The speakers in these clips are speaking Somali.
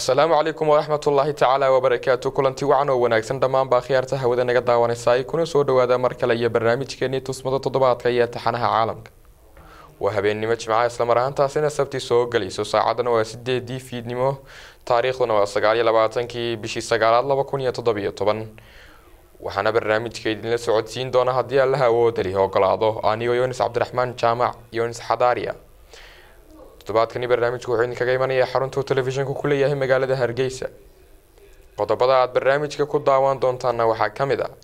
asalaamu calaykum waraxmat ullaahi tacaala wabarakaatu kulanti wacan oo wanaagsan dhammaanba akhyaarta hawada naga daawanaysaay kuna soo dhawaada mar kale iyo barnaamijkeenii tusmada toddobaadka iyo taxanaha caalamka waa habeennimo jimcaha islamar ahaantaasina sabti soo gelayso saacadana waa sideedii fiidnimo taariikhduna waa sagaaliyo labaatankii bishii sagaalaad laba kun iyo toddobiyo toban waxaana barnaamijka idinla socodsiin doona haddii allaha awoodali ogolaado anigoo yonis cabdiraxmaan jaamac yonis xadaariya toddobaadkani barnaamijku wuxuu idinkaga imanaya xaruntuu telefishanku ku leeyahay magaalada hargeysa qodobada aada barnaamijka ku daawan doontaana waxaa ka mid ah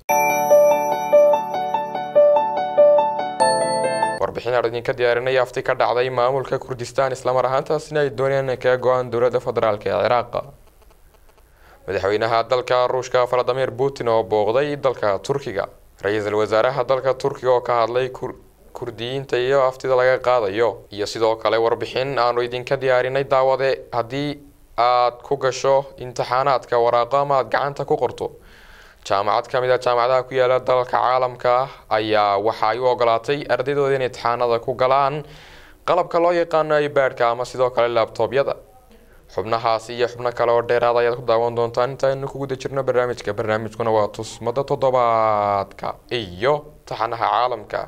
warbixin aan idinka diyaarinay afti ka dhacday maamulka kurdistaan islamar ahaantaasina ay doonayaan inay kaga go-aan dowladda federaalk ee ciraaqa madaxweynaha dalka ruushka valadimir putin oo booqday dalka turkiga ra-iisul wasaaraha dalka turkiga oo ka hadlay kurdiyiinta iyo aftida laga qaadayo iyo sidoo kale warbixin aanu idinka diyaarinay daawade haddii aad ku gasho imtixaanaadka waraaqo ama aad gacanta ku qorto jaamacad ka mid a jaamacadaha ku yaala dalalka caalamka ayaa waxa ay u ogolaatay ardaydooda in imtixaanada ku galaan qalabka loo yaqaano ibaadhka ama sidoo kale laabtoobyada xubnahaasi iyo xubno kale oo dheeraad ayaad ku daawan doontaan intaaynu ku guda jirno barnaamijka barnaamijkuna waa tusmada toddobaadka iyo taxanaha caalamka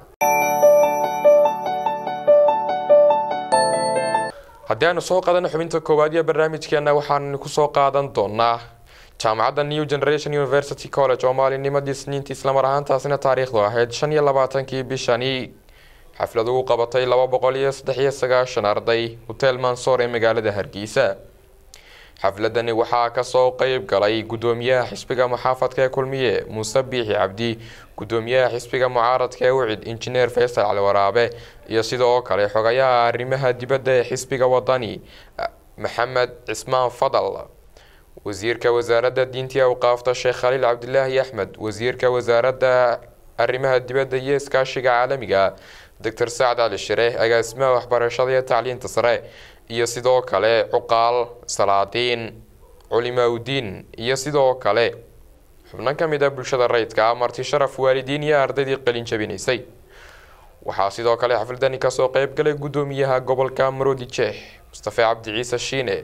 haddii aanu soo qaadano xubinta koowaad iyo barnaamijkeena waxaanu kusoo qaadan doonaa jaamacadda new generation university college oo maalinnimadii isniintii islamar ahaantaasina taariikhdu ahayd shan iyo labaatankii bishani xaflad ugu qabatay laba boqol iyo saddex iyo sagaashan arday hotel mansoor ee magaalada hargeysa xafladani waxaa kasoo qeyb galay gudoomiyaha xisbiga muxaafadka ee kulmiye muuse biixi cabdi gudoomiyaha xisbiga mucaaradka ee wicid injineer faysal cali waraabe iyo sidoo kale xogayaha arrimaha dibadda ee xisbiga wadani maxamed cismaan fadal wasiirka wasaaradda diintii awqaafta sheekh khaliil cabdilaahi axmed wasiirka wasaaradda arrimaha dibadda iyo iskaashiga caalamiga doctor sacad cali shire agaasimaha waxbarashada iyo tacliinta sare iyo sidoo kale cuqaal salaadiin culimaauddiin iyo sidoo kale xubno ka mid a bulshada rayidka marti sharaf waalidiin iyo ardaydii qalin jabinaysay waxaa sidoo kale xafladani kasoo qeyb galay gudoomiyaha gobolka maroodi jeex mustafe cabdi ciise shiine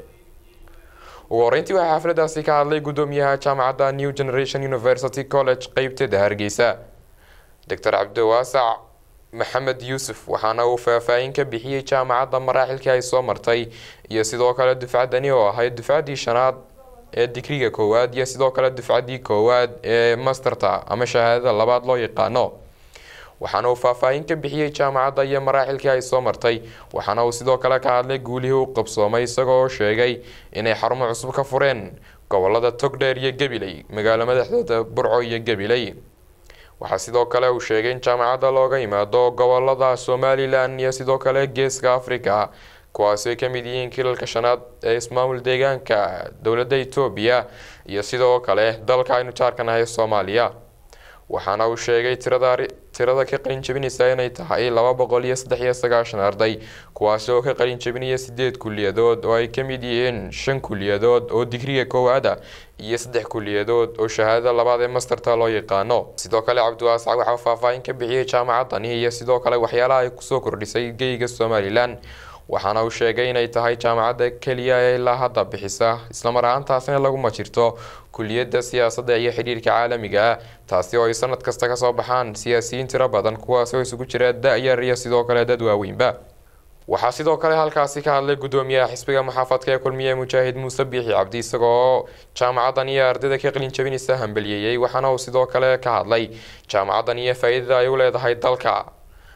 ugu horeyntii waxaa xafladaasi ka hadlay gudoomiyaha jaamacadda new generation university college qeybteeda hargeysa doctor cabdiwaasac maxamed yuusuf waxaana uu faahfaahin ka bixiyey jaamacadda maraaxilkii ay soo martay iyo sidoo kale dufcaddani oo ahayd dufcaddii shanaad ee digriga koowaad iyo sidoo kale dufcaddii koowaad ee masterta ama shahaadada labaad loo yaqaano waxaana uu faahfaahin ka bixiyey jaamacadda iyo maraaxilkii ay soo martay waxaana uu sidoo kale ka hadlay guulihii u qabsoomay isagoo sheegay inay xarumo cusub ka fureen gobolada togdheer iyo gabiley magaalo madaxdooda burco iyo gabiley waxaa sidoo kale uu sheegay in jaamacadda looga yimaado gobolada somalilan iyo sidoo kale geeska africa kuwaasi ay ka mid yihiin kilalka shanaad ee ismaamul deegaanka dowladda etoobiya iyo sidoo kale dalka aynu jaarkanahay soomaaliya waxaana uu sheegay tirada tirada ka qalin jabinaysa inay tahay laba boqol iyo saddex iyo sagaashan arday kuwaasi oo ka qalin jabinaya sideed kuliyadood oo ay ka mid yihiin shan kuliyadood oo digriga koowaada iyo saddex kuliyadood oo shahaadada labaad ee masterta loo yaqaano sidoo kale cabdiwaasac waxaa faahfaahin ka bixiyey jaamacaddani iyo sidoo kale waxyaalaha ay kusoo kordhisay geyga somalilan waxaana uu sheegay inay tahay jaamacadda keliya ee ilaa hadda bixisa islamar ahaantaasina laguma jirto kuliyadda siyaasadda iyo xidhiirka caalamiga ah taasi oo ay sanad kasta kasoo baxaan siyaasiyiin tiro badan kuwaasi oo isugu jira da-yar iyo sidoo kale dad waaweynba waxaa sidoo kale halkaasi ka hadlay gudoomiyaha xisbiga muxaafadka ee kulmiye mujaahid muuse biixi cabdi isagoo jaamacaddan iyo ardayda ka qalin jabinaysa hambaliyeeyey waxaana uu sidoo kale ka hadlay jaamacaddan iyo faa-iidada ay u leedahay dalka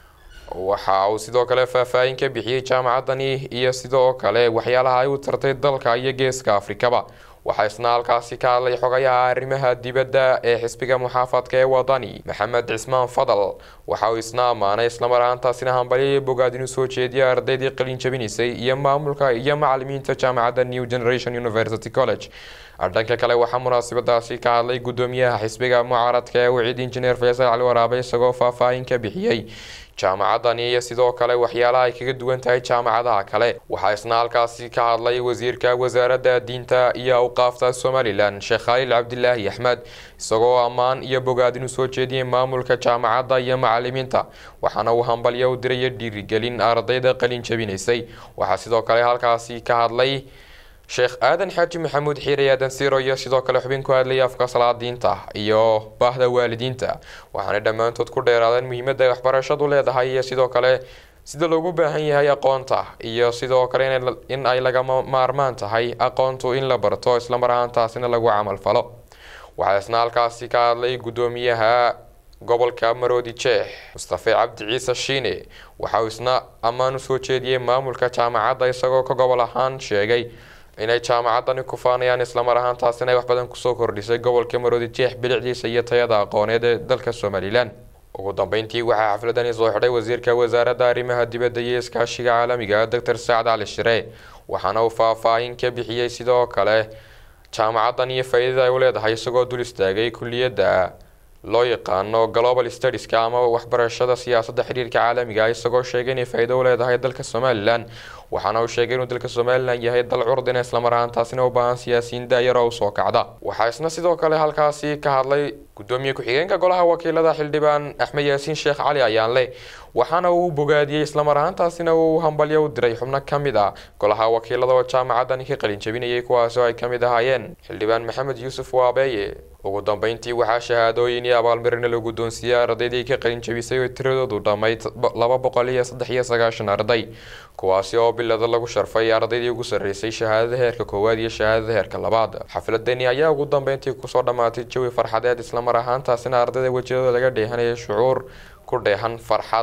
waxa uu sidoo kale faahfaahin ka bixiyey jaamacaddani iyo sidoo kale waxyaalaha ay u tartay dalka iyo geeska afrikaba waxaa isna halkaasi ka hadlay xogayaha arrimaha dibadda ee xisbiga muxaafadka ee wadani maxamed cismaan fadal waxa uu isna ammaanay islamar ahaantaasina hambalyaya bogaad inuu soo jeediya ardaydii qalin jabinaysay iyo maamulka iyo macalimiinta jaamacadda new generation university college dhanka kale waxaa munaasabadaasi ka hadlay gudoomiyaha xisbiga mucaaradka ee wicid injineer faysal cali waraabe isagoo faahfaahin ka bixiyey jaamacaddani iyo sidoo kale waxyaalaha ay kaga duwan tahay jaamacadaha kale waxaa isna halkaasi ka hadlay wasiirka wasaaradda diinta iyo awqaafta somalilan sheekh khaliil cabdilaahi axmed isagoo ammaan iyo bogaad inuu soo jeediyey maamulka jaamacadda iyo macalimiinta waxaana uu hambalyo u diraya dhiirigelin ardayda qalin jabinaysay waxaa sidoo kale halkaasi ka hadlay sheekh aadan xaaji maxamuud xiire aadan siiro iyo sidoo kale xubin ku hadlaya afka salaadiinta iyo baahda waalidiinta waxaanay dhammaantood ku dheeraadeen muhiimadda ay waxbarashadu leedahay iyo sidoo kale sida loogu baahan yahay aqoonta iyo sidoo kale in ay lagama maarmaan tahay aqoontu in la barto islamar ahaantaasina lagu camal falo waxaa isna halkaasi ka hadlay guddoomiyaha gobolka maroodi jeex mustafe cabdi ciise shiine waxa uu isna ammaan usoo jeediyey maamulka jaamacadda isagoo ka gobol ahaan sheegay inay jaamacaddani ku faanayaan islamar ahaantaasina ay wax badan kusoo kordhisay gobolka maroodi jeex bilicdiisa iyo tayada aqooneed ee dalka somalilan ugu dambeyntii waxaa xafladani soo xidhay wasiirka wasaaradda arrimaha dibadda iyo iskaashiga caalamiga doctor sacad cali shire waxaana uu faahfaahin ka bixiyey sidoo kale jaamacaddan iyo faa-iidada ay u leedahay isagoo dul istaagay kulliyadda loo yaqaano global studieska ama waxbarashada siyaasadda xiriirka caalamiga isagoo sheegay inay faa-iido u leedahay dalka somalilan waxaana uu sheegay inuu dalka somalilan yahay dal curdina islamar ahaantaasina u baahan siyaasiyiin daayaro usoo kacda waxaa isna sidoo kale halkaasi ka hadlay gudoomiye ku-xigeenka golaha wakiilada xildhibaan axmed yaasiin sheekh cali ayaanle waxaana uu bogaadiyey islamar ahaantaasina uu hambalyo u diray xubno ka mid ah golaha wakiilada oo jaamacaddani ka qalin jabinayay kuwaasoo ay ka mid ahaayeen xildhibaan maxamed yuusuf waabeeye ugu dambeyntii waxaa shahaadooyin iyo abaalmarina la guddoonsiiyey ardaydii ka qalin jabisay oo tiradoodu dhammayd laba boqol iyo saddex iyo sagaashan arday kuwaasi oo bilada lagu sharfay ardaydii ugu sarreysay shahaadada heerka koowaad iyo shahaadada heerka labaad xafladani ayaa ugu dambeyntii kusoo dhammaatay jawi farxadeed islamar ahaantaasina ardayda wejiyadooda laga dheehanaya shucuur ku dheehan farxad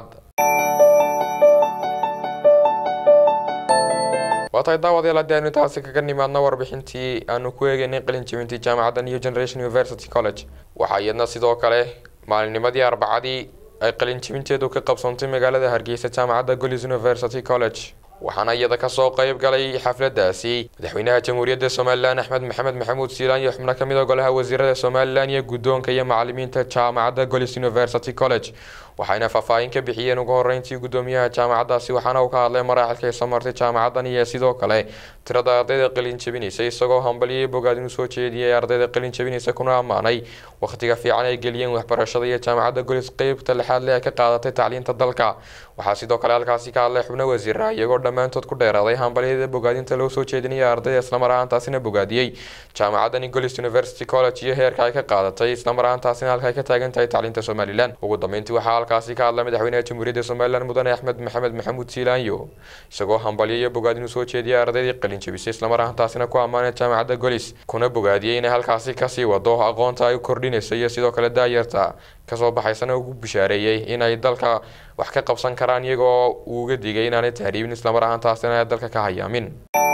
waa tahay daawadayaal haddii aynu intaasi kaga nimaadno warbixintii aanu ku eegeynay qalin jabintii jaamacadda new generation university college waxaa iyadna sidoo kale maalinnimadii arbacadii ay qalin jabinteedu ka qabsoontay magaalada hargeysa jaamacadda golis university college waxaana iyada kasoo qeyb galay xafladaasi madaxweynaha jamhuuriyadda somalilan axmed maxamed maxamuud siilaan iyo xubno kamid a golaha wasiirada somalilan iyo guddoonka iyo macalimiinta jaamacadda golis university college waxayna faahfaahin ka bixiyeen ugu horeyntii guddoomiyaha jaamacaddaasi waxaana uu ka hadlay maraaxilka ay soo martay jaamacaddan iyo sidoo kale tirada ardayda qalin jabinaysa isagoo hambaliyay bogaad inuu soo jeediyay ardayda qalin jabinaysa kuna ammaanay wakhtiga fiican ay geliyeen waxbarashada iyo jaamacadda golis qeybta lixaad le ay ka qaadatay tacliinta dalka waxaa sidoo kale halkaasi ka hadlay xubno wasiira iyagoo dhammaantood ku dheeraaday hambalyada bogaadinta loo soo jeedinaya ardayda islamar ahaantaasina bogaadiyey jaamacaddani golis university college iyo heerka ay ka qaadatay islamar ahaantaasina halka ay ka taagan tahay tacliinta somalilan ugu dambeyntii waxaa halkaasi ka hadlay madaxweynaha jamhuuriyadda somalilan mudane axmed maxamed maxamuud siilaanyo isagoo hambalyo iyo bogaad inuu soo jeediyay ardaydii qalin jabisay islamar ahaantaasina ku ammaanay jaamacadda golis kuna bogaadiyey inay halkaasi kasii wado aqoonta ay kordhinaysa iyo sidoo kale daayarta kasoo baxaysana ugu bishaareeyey inay dalka wax ka qabsan karaan iyagoo uu uga digay inaanay tahriibin islamar ahaantaasina ay dalka ka hayaamin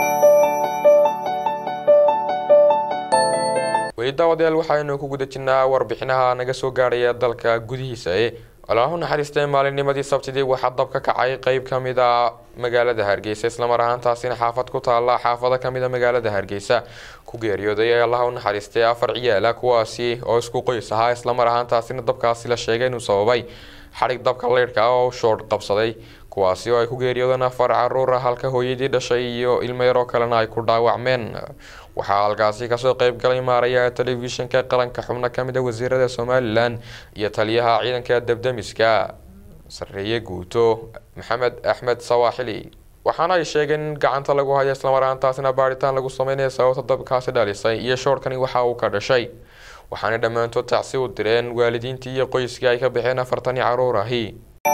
weli daawadayaal waxaynu ku guda jirnaa warbixinaha naga soo gaadhaya dalka gudihiisa ee allahu naxariistay maalinnimadii sabtidii waxaa dab ka kacay qeyb ka mid a magaalada hargeysa islamar ahaantaasina xaafad ku taala xaafado kamid a magaalada hargeysa ku geeriyooday ee allah u naxariistay afar ciyaala kuwaasi oo isku qoys ahaa islamar ahaantaasina dabkaasi la sheegay inuu sababay xadhig dabka leyrhka oo shoodh qabsaday kuwaasi oo ay ku geeriyoodeen afar caruur ah halka hooyadii dhashay iyo ilmo yaroo kalena ay ku dhaawacmeen waxaa halkaasi kasoo qeyb galay maarayaha telefishinka qaranka xubno kamid a wasiirada somalilan iyo taliyaha ciidanka debdemiska sareeye guuto maxamed axmed sawaaxili waxaana ay sheegeen in gacanta lagu hayo islamar ahaantaasina baaritaan lagu sameynaya sababta dabkaasi dhalisay iyo shoorhkani waxa uu ka dhashay waxaana dhammaantood tacsi u direen waalidiintii iyo qoyskii ay ka baxeen afartani caruur ahi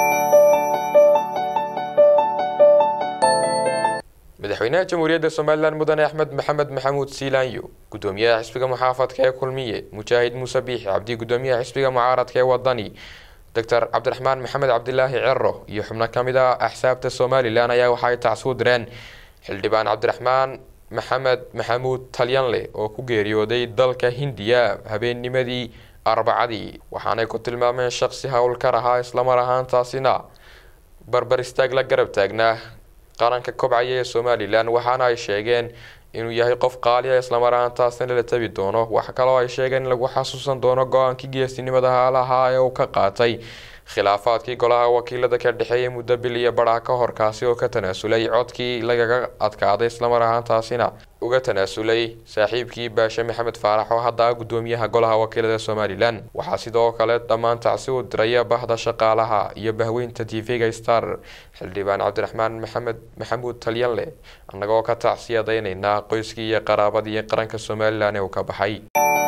madaxweynaha jamhuuriyadda somalilan mudane axmed maxamed maxamuud siilaanyo gudoomiyaha xisbiga muxaafadka ee kulmiye mujaahid muuse biixi cabdi gudoomiyaha xisbiga mucaaradka ee wadani doctor cabdiraxmaan maxamed cabdilaahi cero iyo xubno kamid a axsaabta somalilan ayaa waxa ay tacsi u direen xildhibaan cabdiraxmaan maxamed maxamuud talyanle oo ku geeriyooday dalka hindiya habeennimadii arbacadii waxaanay ku tilmaameen shaqsi howlkar ahaa islamar ahaantaasina barbar istaag la garab taagnaa qaranka kobcaya ee somalilan waxaana ay sheegeen inuu yahay qof qaaliya islamar ahaantaasina la tabi doono wax kaloo ay sheegeen in lagu xasuusan doono go-aankii geesinimada haalahaa ee uu ka qaatay khilaafaadkii golaha wakiilada ka dhexeeyay muddo bil iyo badhaa ka hor kaasi oo ka tanaasulay codkii lagaga adkaaday islamar ahaantaasina uga tanaasulay saaxiibkii baashe maxamed faarax oo hadda gudoomiyaha golaha wakiilada somalilan waxaa sidoo kale dhammaan tacsi u diraya bahda shaqaalaha iyo bahweynta t v-ga star xildhibaan cabdiraxmaan maxamed maxamuud talyanle annagoo ka tacsiyadaynaynaa qoyskii iyo qaraabadii qaranka somalilan ee uu ka baxay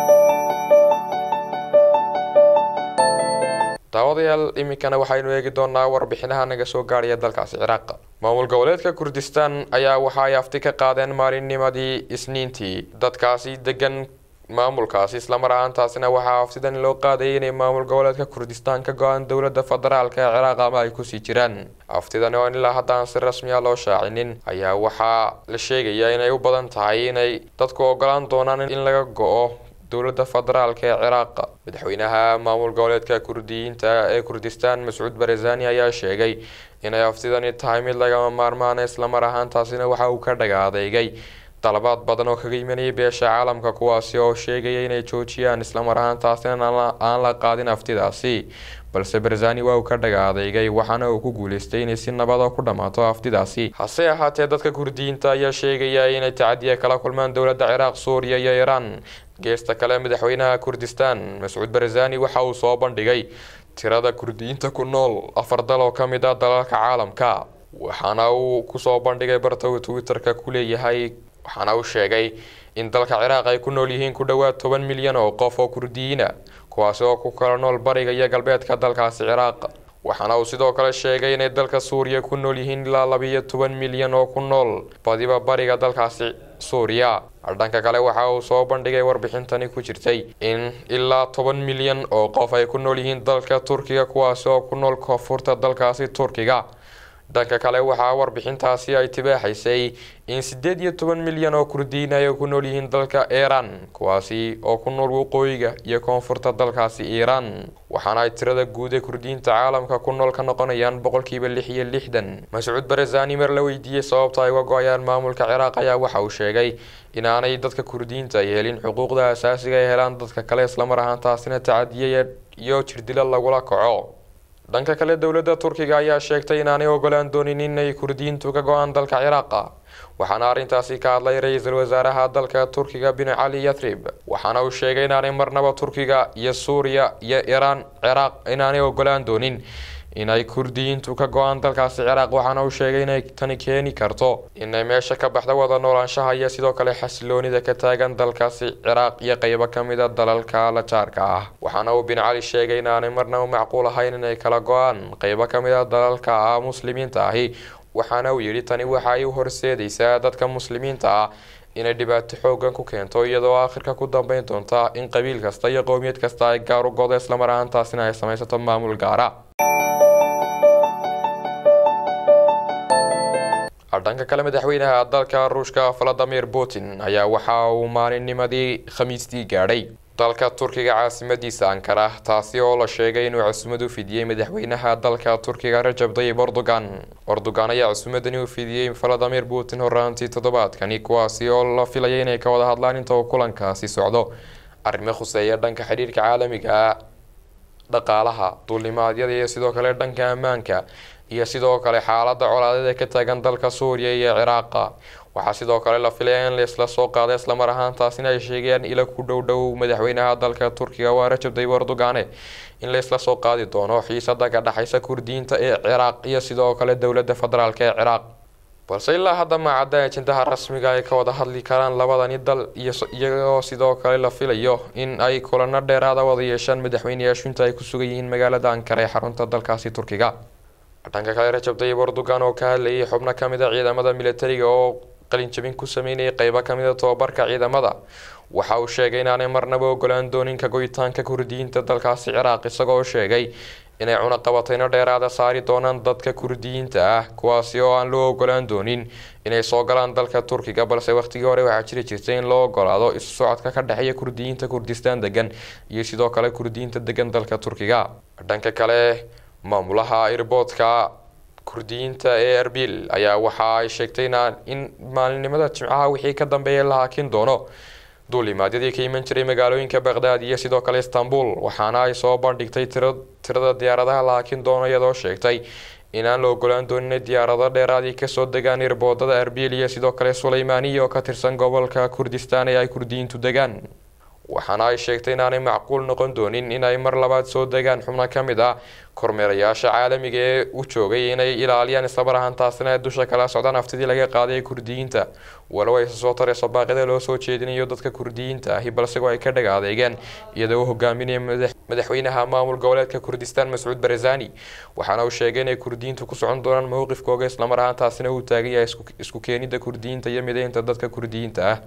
daawadayaal iminkana waxaynu eegi doonaa warbixinaha naga soo gaadhaya dalkaasi ciraaq maamul goboleedka kurdistaan ayaa waxa ay afti ka qaadeen maalinnimadii isniintii dadkaasi degan maamulkaasi islamar ahaantaasina waxaa aftidan loo qaadayay inay maamul goboleedka kurdistaan ka go-aan dowladda federaalk ee ciraaq ama ay kusii jiraan aftidan oo ilaa haddaan si rasmi a loo shaacinin ayaa waxaa la sheegayaa inay u badan tahay inay dadku ogolaan doonaan in laga go-o dowladda federaalk ee ciraaq madaxweynaha maamul goboleedka kurdiyiinta ee kurdistaan mascuud barzani ayaa sheegay inay aftidani tahay mid lagama maarmaana islamar ahaantaasina waxa uu ka dhaga adeegay dalabaad badan oo kaga imanayay beesha caalamka kuwaasi oo sheegaya inay joojiyaan islamar ahaantaasina aan la qaadin aftidaasi balse barzani waa uu ka dhaga adeegay waxaana uu ku guuleystay inay si nabada ku dhammaato aftidaasi hase ahaatee dadka kurdiyiinta ayaa sheegaya inay tacadiya kala kulmaan dowladda ciraaq suuriya iyo iiraan geesta kale madaxweynaha kurdistaan mascuud barzani waxa uu soo bandhigay tirada kurdiyiinta ku nool afar dal oo ka mid ah dalalka caalamka waxaana uu kusoo bandhigay barta uu twitter-ka ku leeyahay waxaana uu sheegay in dalka ciraaq ay ku nool yihiin ku dhowaad toban milyan oo qof oo kurdiyiina kuwaasi oo ku kala nool bariga iyo galbeedka dalkaasi ciraaq waxaana uu sidoo kale sheegay inay dalka suuriya ku nool yihiin ilaa labiiyo toban milyan oo ku nool badiba bariga dalkaasi suuriya dhanka kale waxa uu soo bandhigay warbixintani ku jirtay in ilaa toban milyan oo qof ay ku nool yihiin dalka turkiga kuwaasi oo ku nool koonfurta dalkaasi turkiga dhanka kale waxaa warbixintaasi ay tibaaxaysay in sideed iyo toban milyan oo kurdiyiin ay ku nool yihiin dalka iiraan kuwaasi oo ku nool waqooyiga iyo koonfurta dalkaasi iiraan waxaana ay tirada guud ee kurdiyiinta caalamka ku nool ka noqonayaan boqolkiiba lix iyo lixdan mascuud barazani mar la weydiiyey sababta ay uga go-ayaan maamulka ciraaq ayaa waxa uu sheegay inaanay dadka kurdiyiinta ay helin xuquuqda asaasiga ay helaan dadka kale islamar ahaantaasina tacadiya iyo jirdilo lagula kaco dhanka kale dowladda turkiga ayaa sheegtay inaanay ogolaan doonin inay kurdiyiintu ka go-aan dalka ciraaqa waxaana arrintaasi ka hadlay ra-iisul wasaaraha dalka turkiga bin cali yathrib waxaana uu sheegay inaanay marnaba turkiga iyo suuriya iyo iiraan ciraaq inaanay ogolaan doonin inay kurdiyiintu ka go-aan dalkaasi ciraaq waxaana uu sheegay inay tani keeni karto inay meesha ka baxda wada noolaanshaha iyo sidoo kale xasiloonida ka taagan dalkaasi ciraaq iyo qeybo ka mid a dalalka la jaarka ah waxaana uu bin cali sheegay inaanay marnaba macquul ahayn inay kala go-aan qeybo ka mid a dalalka ah muslimiinta ahi waxaana uu yidhi tani waxa ay u horseedaysaa dadka muslimiinta ah inay dhibaato xoogan ku keento iyadoo aakhirka ku dambeyn doonta in qabiil kasta iyo qowmiyad kasta ay gaar u godo islamar ahaantaasina ay samaysato maamul gaara dhanka kale madaxweynaha dalka ruushka valadimir putin ayaa waxa uu maalinnimadii khamiistii gaadhay dalka turkiga caasimadiisa ankara taasi oo la sheegay inuu cusumad u fidiyey madaxweynaha dalka turkiga rajab dayib erdogan erdogan ayaa cusumadani u fidiyey valadimir putin horaantii toddobaadkani kuwaasi oo la filaya inay ka wada hadlaan inta uu kulankaasi socdo arrimo khuseeya dhanka xidhiirka caalamiga dhaqaalaha duulimaadyada iyo sidoo kale dhanka ammaanka iyo sidoo kale xaalada colaadeed ee ka taagan dalka suuriya iyo ciraaqa waxaa sidoo kale la filaya in laisla soo qaada islamar ahaantaasina ay sheegayaan ila ku dhow dhow madaxweynaha dalka turkiga waa rajab dayib erdogane in laisla soo qaadi doono xiisada ka dhexaysa kurdiyiinta ee ciraaq iyo sidoo kale dowladda federaalk ee ciraaq balse ilaa hadda maacadda ajendaha rasmiga ay ka wada hadli karaan labadani dal iyagoo sidoo kale la filayo in ay kulano dheeraada wada yeeshaan madaxweyneyaashu inta ay ku sugan yihiin magaalada ankara ee xarunta dalkaasi turkiga dhanka kale rajab dayib erdogan oo ka hadlayay xubno kamid a ciidamada militariga oo qalinjabin ku sameynayay qeybo kamid a tobabarka ciidamada waxa uu sheegay inaanay marnaba ogolaan doonin ka goyitaanka kurdiyiinta dalkaasi ciraaq isagoo sheegay inay cunaqabatayno dheeraada saari doonaan dadka kurdiyiinta ah kuwaasi oo aan loo ogolaan doonin inay soo galaan dalka turkiga balse waqtigii hore waxaa jiri jirtay in loo ogolaado isu socodka ka dhexeeya kurdiyiinta kurdistaan degan iyo sidoo kale kurdiyiinta degan dalka turkiga dhanka kale maamulaha airboodka kurdiyiinta ee erbil ayaa waxa ay sheegtay in maalinimada jimcaha wixii ka dambeeya la hakin doono duulimaadyadii ka iman jiray magaalooyinka baqdaad iyo sidoo kale istanbul waxaana ay soo bandhigtay tirada diyaaradaha la hakin doono iyadoo sheegtay inaan la ogolaan doonin in diyaarado dheeraadii kasoo degaan irboodada arbil iyo sidoo kale suleymaaniya oo ka tirsan gobolka kurdistaan ee ay kurdiyiintu degaan waxaana ay sheegtay inaanay macquul noqon doonin inay mar labaad soo degaan xubno ka mid ah kormeerayaasha caalamiga ee u joogay inay ilaaliyaan islamar ahaantaasina ay dusha kala socdaan haftidii laga qaaday ee kurdiyiinta walow ayse soo tarayso baaqida loo soo jeedinayo dadka kurdiyiinta ahi balsego ay ka dhag adeegeen iyadoo u hogaaminaya madaxweynaha maamul goboleedka kurdistaan mascuud barzani waxaana uu sheegay inay kurdiyiintu ku socon doonaan mowqifkooga islamar ahaantaasina uu taagan yahay isku keenida kurdiyiinta iyo mideynta dadka kurdiyiinta ah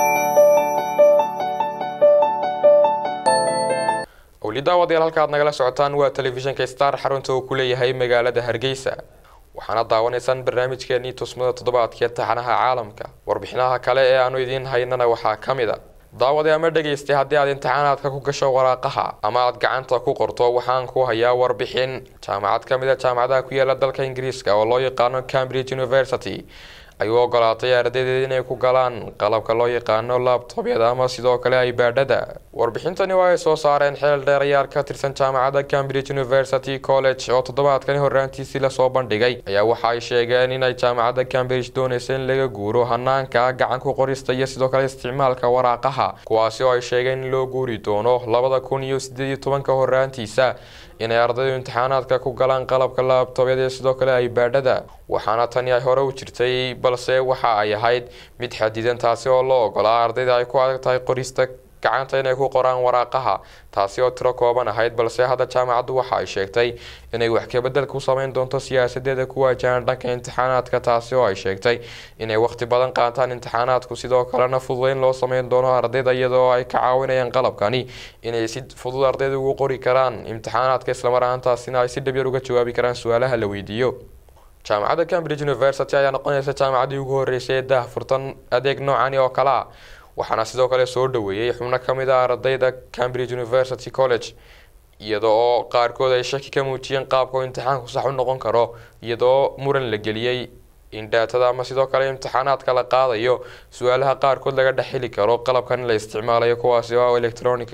weli daawadayaal halka aad nagala socotaan waa telefishinka star xarunta uu ku leeyahay magaalada hargeysa waxaana daawanaysaan barnaamijkeenii tusmada toddobaadkee taxanaha caalamka warbixinaha kale ee aanu idiin haynana waxaa ka mid a daawade ama dhegaystay haddii aad imtixaanaadka ku gasho waraaqaha ama aad gacanta ku qorto waxaan ku hayaa warbixin jaamacad ka mid a jaamacadaha ku yaala dalka ingiriiska oo loo yaqaano cambridge university ayuu ogolaatay ardaydeed inay ku galaan qalabka loo yaqaano labtobyada ama sidoo kale ibaadhada warbixintani waa ay soo saareen xeel dheerayaal ka tirsan jaamacadda cambridge university college oo toddobaadkani horraantiisii lasoo bandhigay ayaa waxa ay sheegeen inay jaamacadda cambridge doonaysa in laga guuro hanaanka gacan ku qorista iyo sidoo kale isticmaalka waraaqaha kuwaasi oo ay sheegeen in loo guuri doono labada kun iyo sideed iyo tobanka horraantiisa inay ardaydu imtixaanaadka ku galaan qalabka laabtobyada iyo sidoo kale ibaadhada waxaana tani ay hore u jirtay balse waxa ay ahayd mid xadidan taasi oo loo ogolaa ardayda ay ku adag tahay qorista gacanta inay ku qoraan waraaqaha taasi oo tiro kooban ahayd balse hadda jaamacaddu waxa ay sheegtay inay wax kabedel ku sameyn doonto siyaasadeeda ku waajahan dhanka imtixaanaadka taasi oo ay sheegtay inay waqti badan qaataan imtixaanaadku sidoo kalena fududeyn loo sameyn doono ardayda iyadoo ay ka caawinayaan qalabkani inay si fudud ardayda ugu qori karaan imtixaanaadka islamar ahaantaasina ay si dhabyar uga jawaabi karaan su-aalaha la weydiiyo jaamacadda cambridge university ayaa noqonaysa jaamacaddii ugu horreysay ee daahfurtan adeeg noocani oo kale a waxaana sidoo kale soo dhaweeyey xubno ka mid ah ardayda cambridge university college iyada oo qaarkood ay shaki ka muujiyeen qaabka uu imtixaanku sax u noqon karo iyadoo muran la geliyey in dhaatada ama sidoo kale imtixaanaadka la qaadayo su-aalaha qaarkood laga dhex heli karo qalabkan in la isticmaalayo kuwaasi oo electronic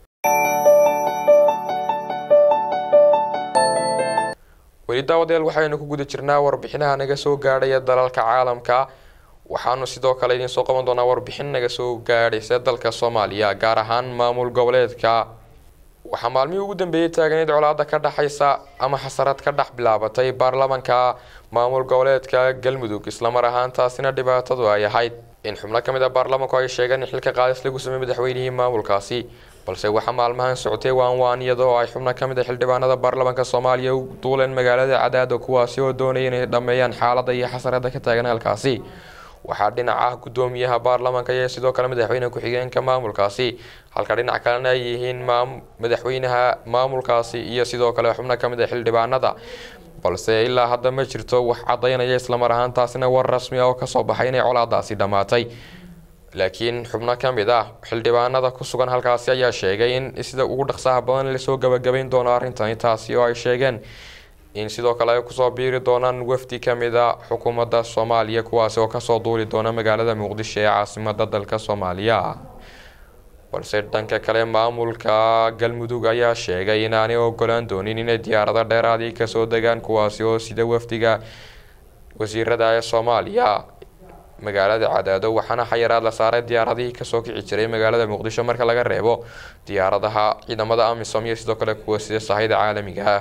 weli daawadeel waxaynu ku guda jirnaa warbixinaha naga soo gaadhaya dalalka caalamka waxaanu sidoo kale idiin soo qaban doonaa warbixin naga soo gaadhaysa dalka soomaaliya gaar ahaan maamul goboleedka waxaa maalmihii ugu dambeeyey taagneyd colaada ka dhexaysa ama xasarad ka dhex bilaabatay baarlamanka maamul goboleedka galmudug islamar ahaantaasina dhibaatadu ay ahayd in xubno ka mid a baarlamanku ay sheegeen in xilka qaadis lagu sameeyey madaxweynihii maamulkaasi balse waxaa maalmahan socotay waanwaan iyadoo ay xubno ka mid a xildhibaanada baarlamanka soomaaliya u duuleen magaalada cadaado kuwaasi oo doonaya inay dhammeeyaan xaaladda iyo xasarada ka taagan halkaasi waxaa dhinac ah gudoomiyaha baarlamanka iyo sidoo kale madaxweyne ku-xigeenka maamulkaasi halka dhinac kalena ay yihiin madaxweynaha maamulkaasi iyo sidoo kale xubno ka mid a xildhibaanada balse ilaa hadda ma jirto wax cadaynaya islamar ahaantaasina war rasmi ah oo kasoo baxay inay colaadaasi dhammaatay laakiin xubno ka mid ah xildhibaanada ku sugan halkaasi ayaa sheegay in sida ugu dhaqsaha badan lasoo gabagabayn doono arrintani taasi oo ay sheegeen in sidoo kale ay kusoo biiri doonaan wafdi ka mid a xukuumadda soomaaliya kuwaasi oo kasoo duuli doona magaalada muqdisho ee caasimada dalka soomaaliya balse dhanka kale maamulka galmudug ayaa sheegay inaanay ogolaan doonin inay diyaarado dheeraadii kasoo degaan kuwaasi oo sida wafdiga wasiirada ee soomaaliya magaalada cadaado waxaana xayiraad la saaray diyaaradihii kasoo kici jiray magaalada muqdisho marka laga reebo diyaaradaha ciidamada amisom iyo sidoo kale kuwa sida sahayda caalamiga ah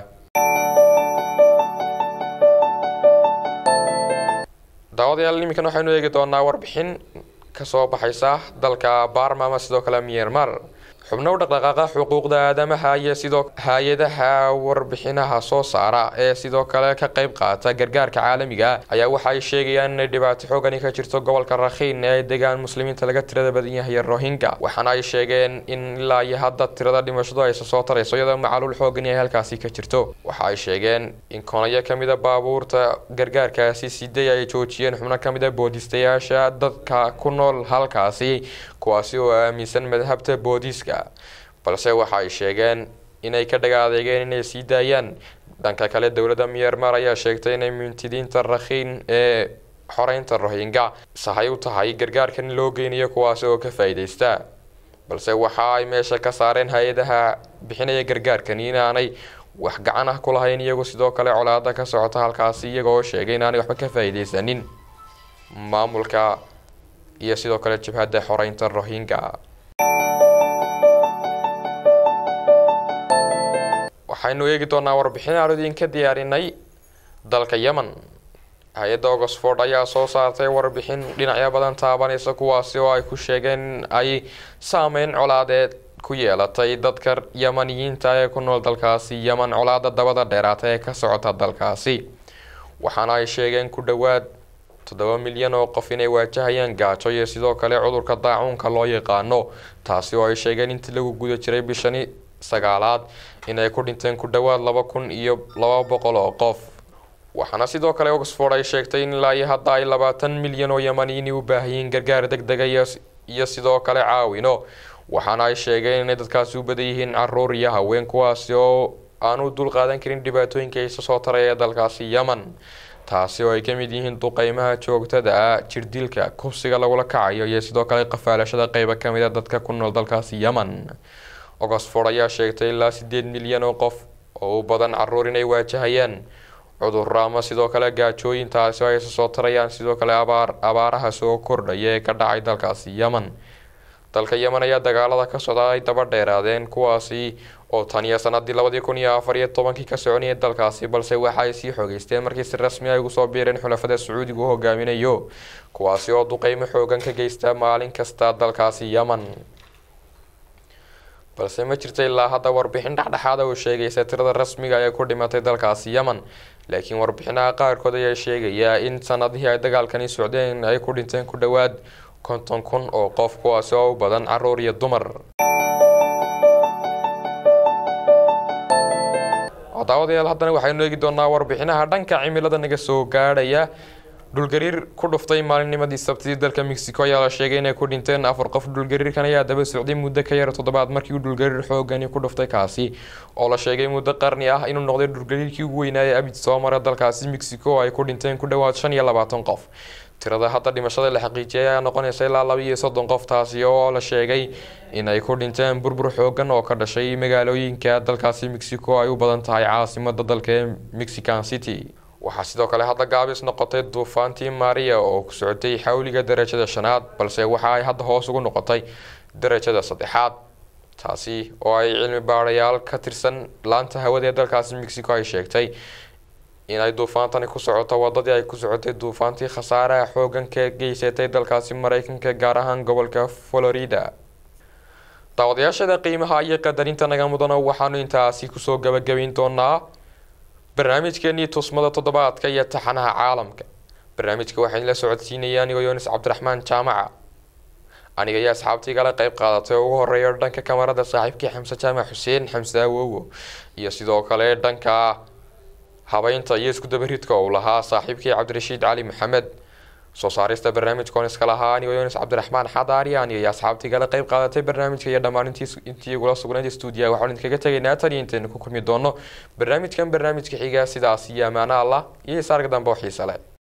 daawadayaal iminkan waxaynu eegi doonaa warbixin kasoo baxaysa dalka baarma ama sidoo kale myanmar xubno u dhaqdhaqaaqa xuquuqda aadamaha iyo sidoo hay-adaha warbixinaha soo saara ee sidoo kale ka qeyb qaata gargaarka caalamiga ayaa waxa ay sheegayaan inay dhibaato xoogani ka jirto gobolka rakhiin ee ay degaan muslimiinta laga tirada badan yahay rohingya waxaana ay sheegeen in ilaa iyo hadda tirada dhimashadu aysa soo tarayso iyadoo macaluul xoogani ay halkaasi ka jirto waxa ay sheegeen in konayo kamid a baabuurta gargaarkaasi siday ay joojiyeen xubno kamid a boodistayaasha dadka ku nool halkaasi kuwaasi oo aaminsan madhabta boodiska balse waxa ay sheegeen inay ka dhaga adeegeen inay sii daayaan dhanka kale dowladda myanmar ayaa sheegtay inay mintidiinta rakhiin ee xoreynta rohingya sahay u tahay gargaarkan loo geynayo kuwaasi oo ka faa-iideysta balse waxa ay meesha ka saareen hay-adaha bixinaya gargaarkan inaanay wax gacan ah ku lahayn iyagu sidoo kale colaada ka socota halkaasi iyagoo sheegay inaanay waxba ka faa-iideysanin maamulka iyo sidoo kale jabhadda xoreynta rohingya waxaynu eegi doonaa warbixin aan idinka diyaarinay dalka yemen hay-adda oxford ayaa soo saartay warbixin dhinacyo badan taabanaysa kuwaasi oo ay ku sheegeen ay saameyn colaadeed ku yeelatay dadka yemaniyiinta ee ku nool dalkaasi yemen colaada dabada dheeraata ee ka socota dalkaasi waxaana ay sheegeen ku dhowaad toddoba milyan oo qof inay waajahayaan gaajo iyo sidoo kale cudurka daacuunka loo yaqaano taasi oo ay sheegeen intii lagu guda jiray bishani sagaalaad inay ku dhinteen ku dhowaad laba kun iyo laba boqol oo qof waxaana sidoo kale oxford ay sheegtay in ilaa iyo hadda ay labaatan milyan oo yemaniyiin u baahayiin gargaar deg dega iyo sidoo kale caawino waxaana ay sheegeen inay dadkaasi u badan yihiin caruur iyo haween kuwaasi oo aanu dul qaadan karin dhibaatooyinka isa soo taray ee dalkaasi yemen taasi oo ay ka mid yihiin duqeymaha joogtada ah jirdilka kubsiga lagula kacayo iyo sidoo kale qafaalashada qeyba kamid a dadka ku nool dalkaasi yemen oxford ayaa sheegtay ilaa sideed milyan oo qof oo u badan caruur inay waajahayaan cudurro ama sidoo kale gaajooyin taasi oo ay isa soo tarayaan sidoo kale abaar abaaraha soo kordhaya ee ka dhacay dalkaasi yemen dalka yemen ayaa dagaalada ka socda ay daba dheeraadeen kuwaasi oo tan iyo sanadii labadii kun iyo afar iyo tobankii ka soconayay dalkaasi balse waxa ay sii xoogeysteen markii si rasmi ay ugu soo biireen xulafada sacuudiga u hogaaminayo kuwaasi oo duqeymo xoogan ka geysta maalin kasta dalkaasi yemen balse ma jirta ilaa hadda warbixin dhexdhexaada oo sheegaysa tirada rasmiga ee ku dhimatay dalkaasi yemen laakiin warbixinaha qaarkood ayaa sheegaya in sanadihii ay dagaalkani socdeen ay ku dhinteen ku dhowaad konton kun oo qof kuwaasi oo u badan caruur iyo dumar daawadayaal haddana waxaynu eegi doonaa warbixinaha dhanka cimilada naga soo gaadhaya dhulgariir ku dhuftay maalinnimadii sabtidii dalka mexico ayaa la sheegay inay ku dhinteen afar qof dhulgariirkan ayaa daba socday muddo ka yar toddobaad markii uu dhulgariir xoogani ku dhuftay kaasi oo la sheegay muddo qarni ah inuu noqday dhulgariirkii ugu weynaaye abid soo mara dalkaasi mexico oo ay ku dhinteen ku dhowaad shan iyo labaatan qof tirada hadda dhimashada la xaqiijiyay ayaa noqonaysa ilaa laba iyo soddon qof taasi oo la sheegay inay ku dhinteen burbur xoogan oo ka dhashay magaalooyinka dalkaasi mexico ay u badan tahay caasimada dalka ee mexican city waxaa sidoo kale hadda gaabis noqotay duufaantii maria oo ku socotay xawliga darajada shanaad balse waxa ay hadda hoos ugu noqotay darajada saddexaad taasi oo ay cilmi baarayaal ka tirsan laanta hawada ee dalkaasi mexico ay sheegtay inay duufaantani ku socoto wadadii ay ku socotay duufaantii khasaaraha xoogan ka geysatay dalkaasi mareykanka gaar ahaan gobolka florida daawadayaashada qiimaha iyo qadarinta naga mudana waxaanu intaasi kusoo gabagabayn doonaa barnaamijkeenii tusmada toddobaadka iyo taxanaha caalamka barnaamijka waxaan la socodsiinaya anigoo yoonis cabdiraxmaan jaamaca aniga iyo asxaabtii kala qeyb qaadatay oo ugu horeeya dhanka kamarada saaxiibkii xamse jaamac xuseen xamse awowo iyo sidoo kale dhanka habeynta iyo isku dabaridka uu lahaa saaxiibkii cabdirashiid cali maxamed soo saarista barnaamijkoon iska lahaa anigoo yoonis cabdiraxmaan xadaari aniga iyo asxaabtii kala qeyb qaadatay barnaamijka iyo dhammaan intii intii igula sugnayd stuudiya waxaan idinkaga tegaynaa tan iyo intaynu ku kulmi doono barnaamijkan barnaamijka xiga sidaas iyo amaano allah iyo isaarga dambe oo xiise leh